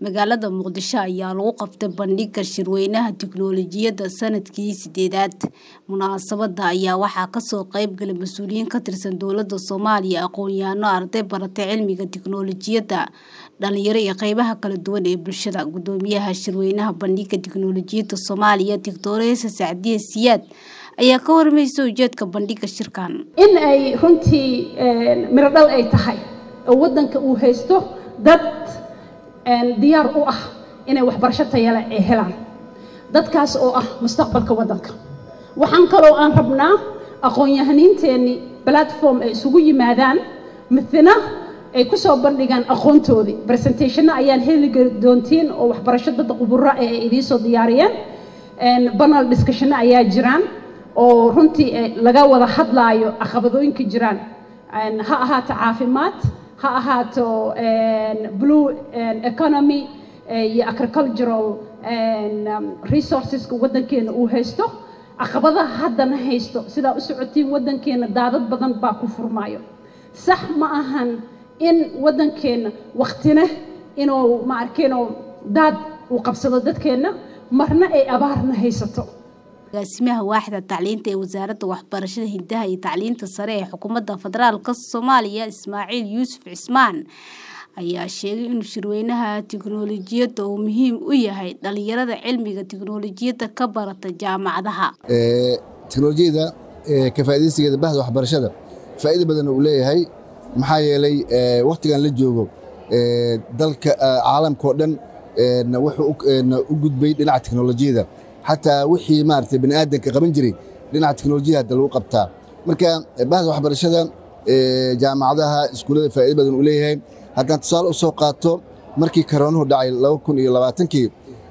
Magaalada Muqdisho ayaa lagu qabtay bandhigga shirweynaha tiknoolajiyadda sanadkii sideedaad. Munaasabadda ayaa waxaa kasoo qayb galay mas'uuliyiin ka tirsan dowladda Soomaaliya, aqoon-yahano, arday baratay cilmiga tiknoolajiyadda, dhalinyaro iyo qaybaha kala duwan ee bulshada. Guddoomiyaha shirweynaha bandhigga tiknoolajiyadda Soomaaliya, Dr. Sacdiye Siyaad ayaa ka warmaysay ujeedka bandhigga shirkan. in ay runtii miro dhal ay tahay oo waddanka uu haysto dad diyaar u ah inay waxbarasho tayo leh ay helaan dadkaas oo ah mustaqbalka waddanka waxaan kaloo aan rabnaa aqoon-yahaniinteenni platform ay isugu yimaadaan midna ay ku soo bandhigaan aqoontoodii presentationna ayaan heli doontiin oo waxbarasho dad khuburo ah ay idiin soo diyaariyeen panel discussionno ayaa jiraan oo runtii laga wada hadlaayo caqabadooyinka jiraan ha ahaato caafimaad ha ahaato blue economy iyo agricultural resourceska waddankeena uu haysto caqabadaha haddana haysto sidaa u socotiin waddankeena daadad badan baa ku furmaayo sax ma ahan in waddankeena waktina inuu ma arkeenoo daad uu qabsado dadkeenna marna ay abaarna haysato agaasimaha waaxda tacliinta ee wasaaradda waxbarashada hidaha iyo tacliinta sare ee xukuumadda federaalka soomaaliya ismaaciil yuusuf cismaan ayaa sheegay in shirweynaha tiknoolajiyadda uu muhiim u yahay dhalinyarada cilmiga tiknoolajiyadda ka barata jaamacadaha tiknoolajiyada ka faa'iidaysigeeda bahda waxbarashada faa'iido badan uu leeyahay maxaa yeelay wakhtigan la joogo dalka caalamka oo dhan wuxuu u gudbay dhinaca tiknoolajiyada xataa wixii maaragtay bani aadanka qaban jiray dhinaca teknolojiyada hadda lagu qabtaa marka bahda waxbarashada jaamacadaha iskuullada faa'iido badan uu leeyahay haddaan tusaale u soo qaato markii karoonuhu dhacay laba kun iyo labaatankii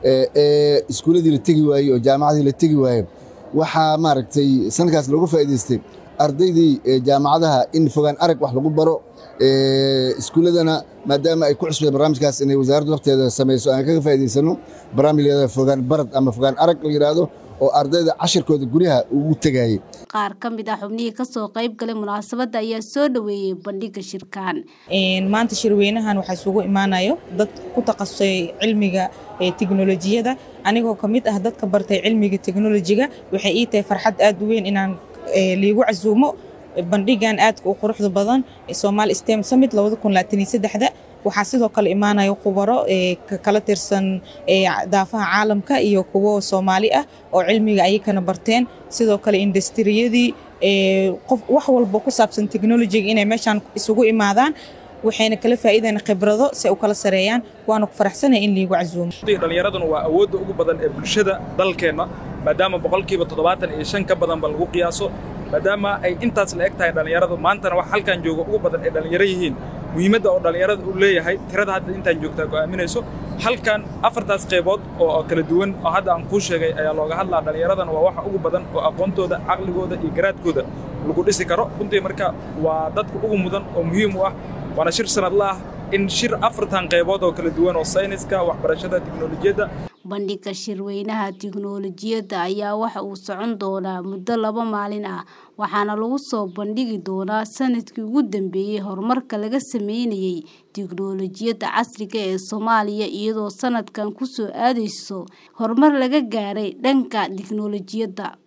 ee iskuulladii la tegi waayey oo jaamacadii la tegi waayey waxaa maaragtay sanadkaas looga faa'iidaystay ardaydii jaamacadaha in fogaan arag wax lagu baro iskuulladana maadaama ay ku cusbeen barnaamijkaas inay wasaaraddu lafteeda samayso aan kaga faa'iidaysano barnaamij la yidhahdo fogaan barad ama fogaan arag la yidhaahdo oo ardayda cashirkooda guryaha ugu tegayay qaar ka mid ah xubnihii kasoo qayb galay munaasabadda ayaa soo dhoweeyey bandhigga shirkan maanta shirweynahan waxaa isugu imaanayo dad ku takhasusay cilmiga tiknolojiyada anigoo ka mid ah dadka bartay cilmiga teknolojiga waxay ii tahay farxad aad u weyn inaan liigu casuumo bandhigan aadka u quruxda badan Somali STEM Summit 2023 waxaa sidoo kale imaanaya khubaro kala tirsan daafaha caalamka iyo kuwo Soomaali ah oo cilmiga ayakana barteen sidoo kale industriyadii qof wax walba ku saabsan technology inay meeshan isugu imaadaan waxayna kala faa'iideen khibrado si ay u kala sareeyaan waana ku faraxsanahay in liigu casuumo dhallinyaraduna waa awoodda ugu badan ee bulshada dalkeenna maadaama boqolkiiba toddobaatan iyo shan ka badanba lagu qiyaaso maadaama ay intaas la eg tahay dhallinyaradu maantana wax halkan jooga ugu badan ay dhallinyaro yihiin muhiimadda oo dhallinyarada uu leeyahay tirada hadda intaan joogtaa go'aaminayso halkan afartaas qaybood oo kala duwan oo hadda aan kuu sheegay ayaa looga hadlaa dhallinyaradana waa waxa ugu badan oo aqoontooda caqligooda iyo garaadkooda lagu dhisi karo runtii marka waa dadka ugu mudan oo muhiim u ah waana shir sanadla ah in shir afartan qaybood oo kala duwan oo sayniska waxbarashada tiknoolajiyadda bandhigga shirweynaha tiknoolajiyadda ayaa waxa uu socon doonaa muddo laba maalin ah waxaana lagu soo bandhigi doonaa sanadkii ugu dambeeyey horumarka laga sameynayay tiknoolajiyadda casriga ee soomaaliya iyadoo sanadkan ku soo aadayso horumar laga gaaray dhanka tiknoolajiyadda